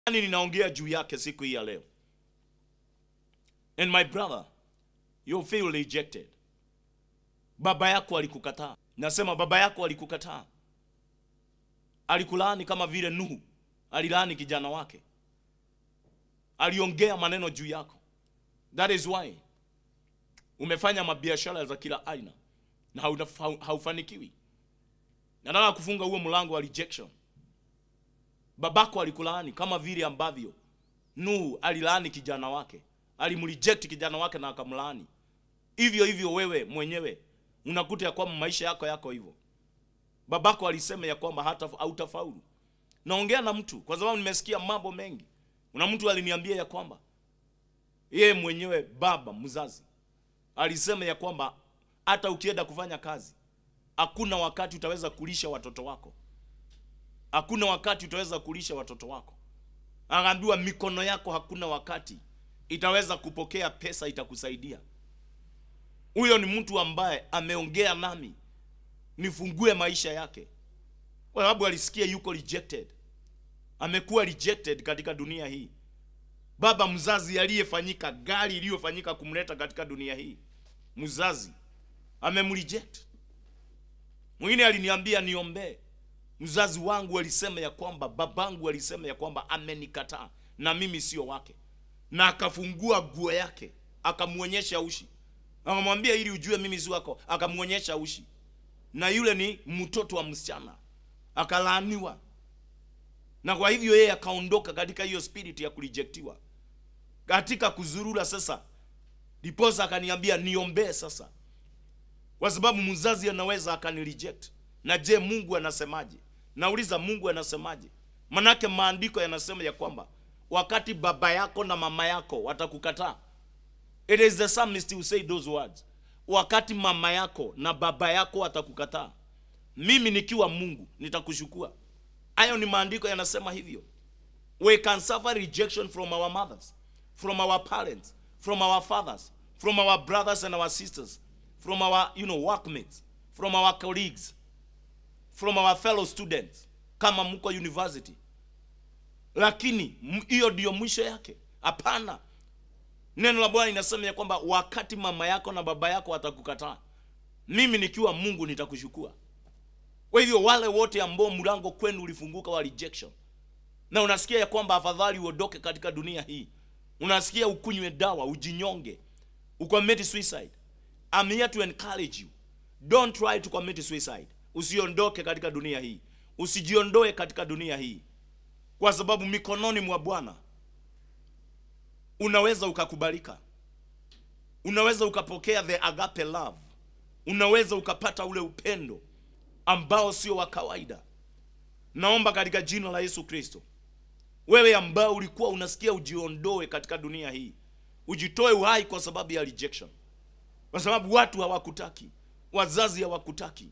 Yaani ninaongea juu yake siku hii ya leo. And my brother, you feel rejected. Baba yako alikukataa. Nasema baba yako alikukataa. Alikulaani kama vile Nuhu alilaani kijana wake. Aliongea maneno juu yako. That is why umefanya mabiashara za kila aina na hauna- haufanikiwi. Nataka kufunga huo mlango wa rejection. Babako alikulaani kama vile ambavyo Nuhu alilaani kijana wake, alimreject kijana wake na akamlaani. Hivyo hivyo wewe mwenyewe unakuta ya kwamba maisha yako yako hivyo. Babako alisema ya kwamba hata hautafaulu. Naongea na mtu kwa sababu nimesikia mambo mengi. Kuna mtu aliniambia ya kwamba yeye mwenyewe baba mzazi alisema ya kwamba hata ukienda kufanya kazi hakuna wakati utaweza kulisha watoto wako hakuna wakati utaweza kulisha watoto wako. Akaambiwa mikono yako hakuna wakati itaweza kupokea pesa itakusaidia. Huyo ni mtu ambaye ameongea nami nifungue maisha yake, kwa sababu alisikia yuko rejected, amekuwa rejected katika dunia hii. Baba mzazi aliyefanyika, gari iliyofanyika kumleta katika dunia hii, mzazi amemreject. Mwingine aliniambia niombee mzazi wangu alisema ya kwamba babangu alisema ya kwamba amenikataa na mimi sio wake, na akafungua nguo yake akamwonyesha ushi, akamwambia ili ujue mimi si wako, akamwonyesha ushi, na yule ni mtoto wa msichana, akalaaniwa. Na kwa hivyo yeye akaondoka katika hiyo spirit ya kurejectiwa, katika kuzurura. Sasa ndiposa akaniambia niombee sasa, kwa sababu mzazi anaweza akanireject na je, Mungu anasemaje? Nauliza, Mungu anasemaje? Manake maandiko yanasema ya kwamba wakati baba yako na mama yako watakukataa, it is the psalmist who say those words, wakati mama yako na baba yako watakukataa, mimi nikiwa Mungu nitakushukua. Hayo ni maandiko yanasema hivyo. We can suffer rejection from our mothers, from our parents, from our fathers, from our brothers and our sisters, from our you know workmates, from our colleagues from our fellow students kama mko university, lakini hiyo ndio mwisho yake? Hapana. Neno la Bwana linasema ya kwamba wakati mama yako na baba yako watakukataa, mimi nikiwa Mungu nitakushukua. Kwa hivyo wale wote ambao mlango kwenu ulifunguka wa rejection, na unasikia ya kwamba afadhali uondoke katika dunia hii, unasikia ukunywe dawa, ujinyonge, ucommit suicide, I'm here to encourage you, don't try to commit suicide. Usiondoke katika dunia hii, usijiondoe katika dunia hii, kwa sababu mikononi mwa Bwana unaweza ukakubalika, unaweza ukapokea the agape love, unaweza ukapata ule upendo ambao sio wa kawaida. Naomba katika jina la Yesu Kristo, wewe ambao ulikuwa unasikia ujiondoe katika dunia hii, ujitoe uhai kwa sababu ya rejection, kwa sababu watu hawakutaki, wazazi hawakutaki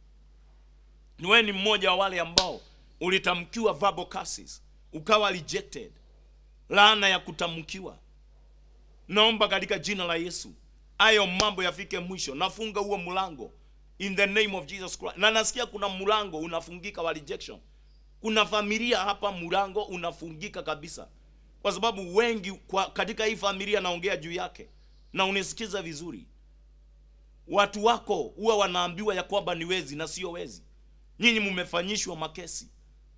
ni wewe ni mmoja wa wale ambao ulitamkiwa verbal curses ukawa rejected, laana ya kutamkiwa. Naomba katika jina la Yesu hayo mambo yafike mwisho. Nafunga huo mlango in the name of Jesus Christ. Na nasikia kuna mlango unafungika wa rejection. Kuna familia hapa mlango unafungika kabisa, kwa sababu wengi kwa katika hii familia naongea juu yake, na unisikiza vizuri, watu wako huwa wanaambiwa ya kwamba ni wezi na sio wezi nyinyi mmefanyishwa makesi,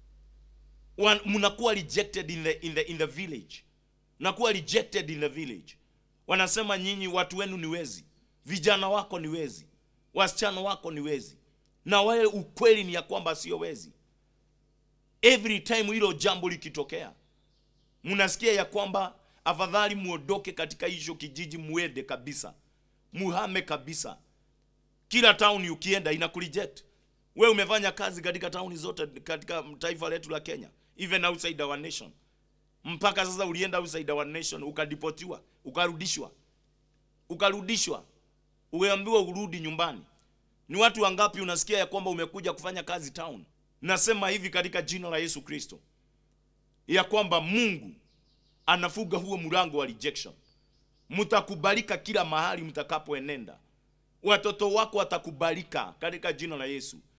mnakuwa rejected in the, in the, in the village, mnakuwa rejected in the village. Wanasema nyinyi watu wenu ni wezi, vijana wako ni wezi, wasichana wako ni wezi, na wale ukweli ni ya kwamba sio wezi. Every time hilo jambo likitokea, mnasikia ya kwamba afadhali muondoke katika hicho kijiji, muende kabisa, muhame kabisa. Kila town ukienda inakureject wewe umefanya kazi katika tauni zote katika taifa letu la Kenya, even outside our nation. Mpaka sasa ulienda outside our nation ukadipotiwa, ukarudishwa, ukarudishwa, umeambiwa urudi nyumbani. Ni watu wangapi unasikia ya kwamba umekuja kufanya kazi town? Nasema hivi katika jina la Yesu Kristo ya kwamba Mungu anafuga huo mlango wa rejection. Mtakubalika kila mahali mtakapoenenda, watoto wako watakubalika katika jina la Yesu